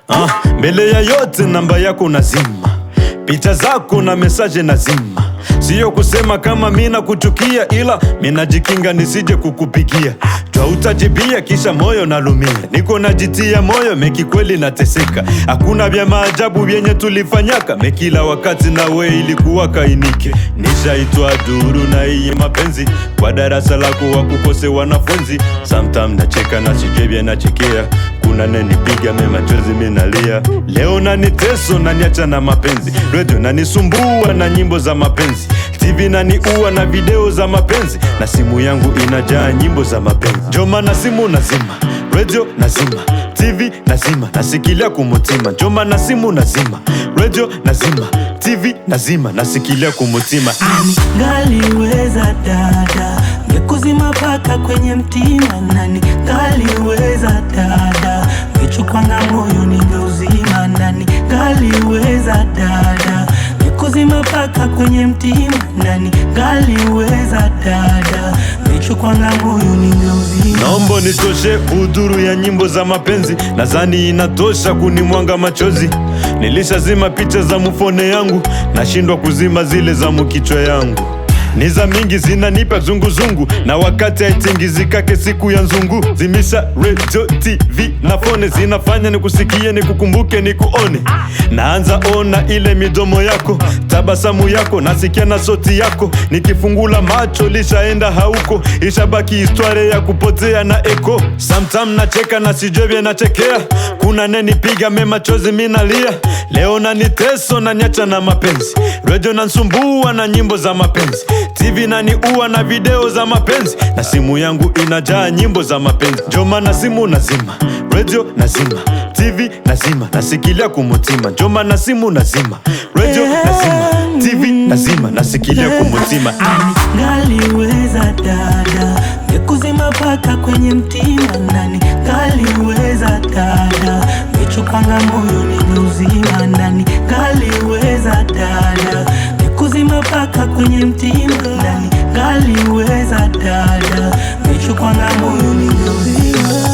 Ah, mbele ya yote namba yako nazima, picha zako na mesaje nazima. Siyo kusema kama mina kuchukia, ila minajikinga nisije kukupigia twa utajibia, kisha moyo nalumia. Niko najitia moyo meki, kweli nateseka. Hakuna vya maajabu vyenye tulifanyaka mekila wakati, nawe ilikuwa kainike. Nishaitwa duru na hii mapenzi kwa darasa lako wa kukose wanafunzi. Sometime nacheka na sijevya nachekea kuna nenipiga me machozi minalia. Leo naniteso naniacha na mapenzi, redio nanisumbua na nyimbo za mapenzi, TV naniua na video za mapenzi, na simu yangu inajaa nyimbo za mapenzi. Njo maana simu nazima, redio nazima, TV nazima, nasikilia kumutima. Njo maana simu nazima, redio nazima, TV nazima, nasikilia kumutima. Nani ngaliweza dada ngekuzima paka kwenye mtima, nani ngaliweza dada ngechukwanga moyo ningeuzima, nani ngaliweza dada ngekuzima paka kwenye mtima, nani ngaliweza dada ngechukwanga moyo ningeuzima. Naomba nitoshe udhuru ya nyimbo za mapenzi, nadhani inatosha kunimwanga machozi. Nilishazima picha za mufone yangu, nashindwa kuzima zile za mukichwa yangu. Ni za mingi zinanipa zunguzungu, na wakati haitingizikake siku ya nzungu. Zimisha radio, TV na fone, zinafanya nikusikie, nikukumbuke, nikuone. Naanza ona ile midomo yako, tabasamu yako, nasikia na sauti yako. Nikifungula macho lishaenda hauko, ishabaki historia ya kupotea na eko. Sometime nacheka na sijovye nachekea, kuna nenipiga me machozi minalia. Leo naniteso na nyacha na mapenzi, redio nansumbua na nyimbo za mapenzi, TV naniua na video za mapenzi, na simu yangu inajaa nyimbo za mapenzi. Njo maana simu nazima, redio nazima, TV nazima, nasikilia kumutima. Njo maana simu nazima, redio nazima, TV nazima, nasikilia kumutima. Nani ngaliweza dada ngekuzima paka kwenye mtima, nani ngaliweza dada ngechukanga moyo ningeuzima, nani ngaliweza dada ngekuzima paka kwenye mtima, nani ngaliweza dada ngechukanga moyo ningeuzima.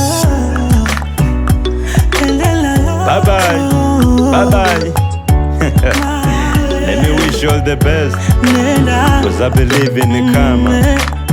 Bye bye, bye bye. Let me wish you all the best, Nenda cause I believe in the karma.